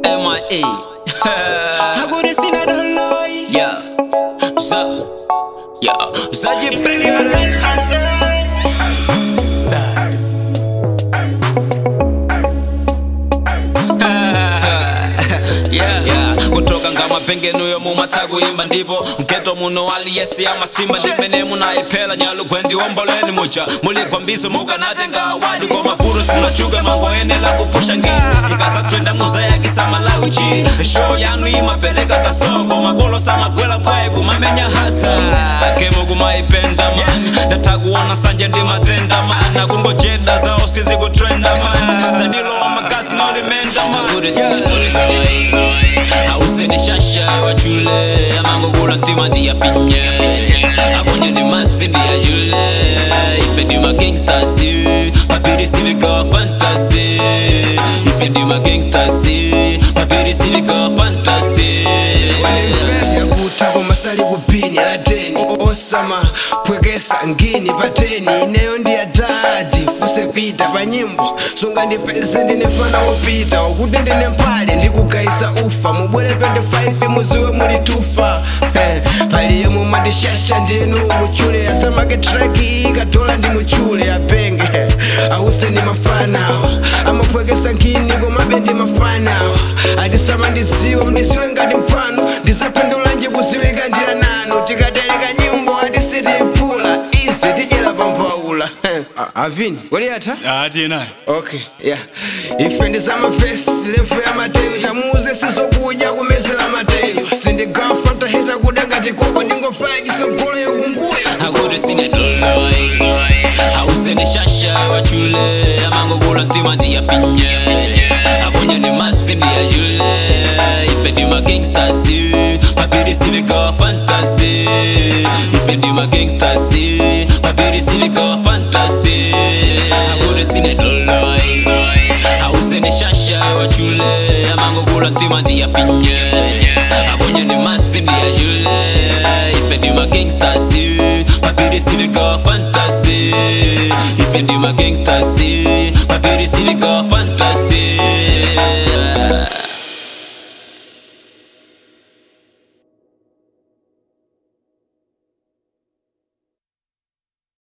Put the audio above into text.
MIA. Agora sina doloi yeah. Za. Yeah. Zajipenda. Yeah. Yeah. kutoka ngama pengenuyo mumataguyimba ndipo mketo muno aliyesi amasimba ndimene munayipela nyalugwendi womboleni mucha muligwambizo mukanatenga awadi kwa mavuru simachuga mangoyenela kupusha ngini ikasatwenda muzayakisamalawichi show yanu imapeleka kasoko makolo samagwela kwaye kumamenya hasa akemo kumaipenda man ndatakuona sanje ndimatenda man nakungojeda zao sizikutrenda man zanilowa magasi nolimenda man ausenishasha wachule amangokula ntima ndiyafinye abonye ndi matsi ndiyajule ife ndi magangsters papiri silikawa fantasy ife ndi magangsters papiri silikawa fantasy yakuta komasali kupini ateni osama pwekesa ngini pateni ineyo ndi atati fuse pita pa nyimbo sunga ndipeze ndinefana wopita ukuti ndine mpale ndikugaisa ufa mubwere 25 muziwe muli tufa Eh, paliye mumatishasha ndinu muchule asamake traki ikatola ndi muchule apenge ause ndi mafanawa amapwekesa ngini komabe ndi mafanawa atisama ndiziwe ndisiwe ngati mphwano ndisaphendula nje kuziwika ndi ananu tikatereka nyimbo atisitiphula ise tidyera pampaula avini waliyatha ati naye okay yeah ife ndizamafesi lefu ya mateyu tamuze sizokudya kumezera mateyu sindigafa ntahita kuda ngati koko ndingofaya chisogolo yokumbuya akuti sine doloi ausenishasha wachule amangokula ntima ndiyafinye abonye ndi matsi ndiyajule ife ndi magangsters papiri silikawa fantasy ife ndi magangsters papiri silikawa fantasy akuti sine doloi ausenishasha wachule amangokula ntima ndiyafinye abonye ndi matsi ndiyajule ife ndi magangsters papiri silikawa fantasy ife ndi magangsters papiri silikawa fantasy